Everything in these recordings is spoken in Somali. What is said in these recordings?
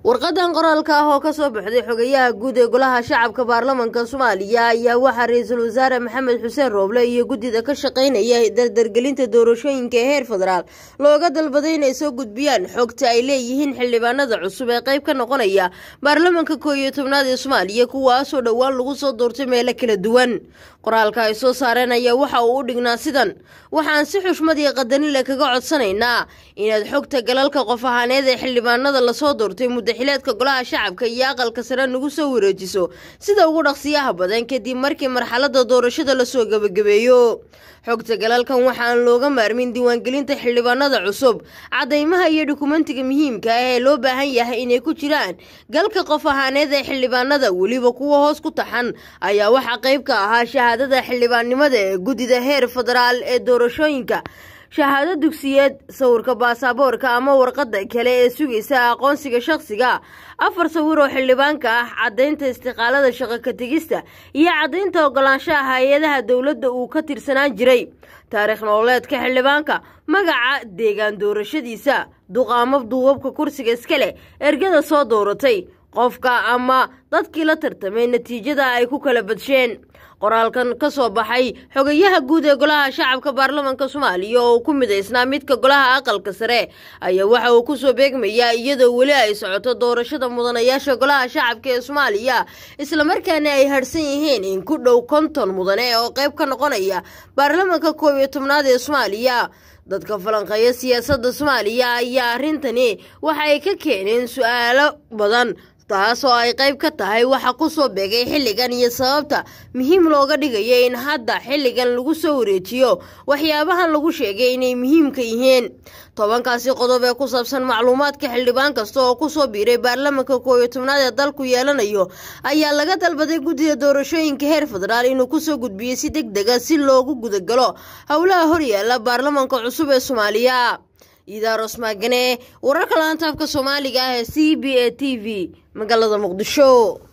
warqadan qoraalka ah oo kasoo baxday xogayaha guud ee golaha shacabka baarlamanka soomaaliya ayaa waxaa ra-iisul wasaare maxamed xuseen rooble iyo guddida ka shaqaynaya dardargelinta doorashooyinka ee heer federaal looga dalbaday inay soo gudbiyaan xogta ay leeyihiin xildhibaanada cusub ee qayb ka noqonaya baarlamanka koo iyo tobnaad ee soomaaliya kuwaasoo dhowaan lagu soo doortay meelo kala duwan qoraalka ay soo saareen ayaa waxa uu u dhignaa sidan waxaan si xushmad iyo qadanile kaga codsanaynaa inaad xogta galalka qof ahaaneed ee xildhibaanada lasoo doortay muddaxileedka golaha shacabka iyo aqalka sare nagu soo wareejiso sida ugu dhaqsiyaha badan kadib markii marxalada doorashada lasoo gebagabeeyo xogta galalkan waxaan looga maarmin diiwaangelinta xildhibaanada cusub cadaymaha iyo dukumentiga muhiimka ah ee loo baahan yahay inay ku jiraan galka qof ahaaneed ee xildhibaanada weliba kuwa hoos ku taxan ayaa waxaa qayb ka ahaa shahaadada xildhibaannimada ee guddida heer federaal ee doorashooyinka shahaado dugsiyeed sawirka baasaboorka ama warqada kale ee sugaysa aqoonsiga shaqsiga afar sawir oo xildhibaanka ah caddaynta istiqaalada shaqo ka tegista iyo caddaynta ogolaanshaha hay-adaha dowladda uu ka tirsanaan jiray taariikh nololeedka xildhibaanka magaca deegaan doorashadiisa duqaamo duubabka kursiga iska leh ergada soo dooratay qofka ama dadkii la tartamay natiijada ay ku kala badsheen qoraalkan ka soo baxay xogayaha guud ee golaha shacabka baarlamanka soomaaliya oo uu ku midaysnaa midka golaha aqalka sare ayaa waxa uu kusoo beegmayaa iyadoo weli ay socoto doorashada mudanayaasha golaha shacabka ee soomaaliya islamarkaana ay harhsan yihiin in ku dhow konton mudane oo qayb ka noqonaya baarlamanka koob iyo tobnaad ee soomaaliya dadka falanqeeya siyaasadda soomaaliya ayaa arrintani waxa ay ka keeneen su-aalo badan taas oo ay qayb ka tahay waxa ku soo beegay xilligan iyo sababta muhiim looga dhigaya in hadda xilligan lagu soo wareejiyo waxyaabahan lagu sheegay inay muhiimka yihiin tobankaasi qodob ee ku saabsan macluumaadka xildhibaan kasta oo kusoo biiray baarlamanka koo iyo tobnaad ee dalku yeelanayo ayaa laga dalbaday guddida doorashooyinka heer federaal inuu kusoo gudbiyey si deg dega si loogu gudagalo howlaha horyaala baarlamanka cusub ee soomaaliya iidaaros maagane wararka laantaafka soomaaliga ah ee c b a t v magaalada muqdisho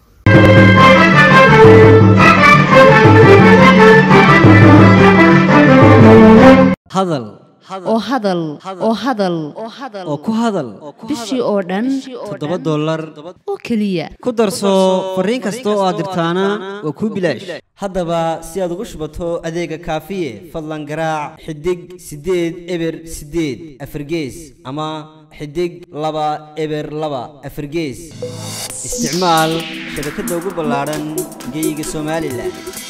hadal oo hadal oo hadal oo ku hadal bishii oo dhan toddoba dollar oo keliya ku darso fariin kasta oo aad dirtaana waa kuu bilaash haddaba si aad ugu shubato adeega kaafiye fadlan garaac xidig siddeed eber siddeed afargees ama xidig laba eber laba afargees isticmaal shabakadda ugu ballaadhan geyga somalilan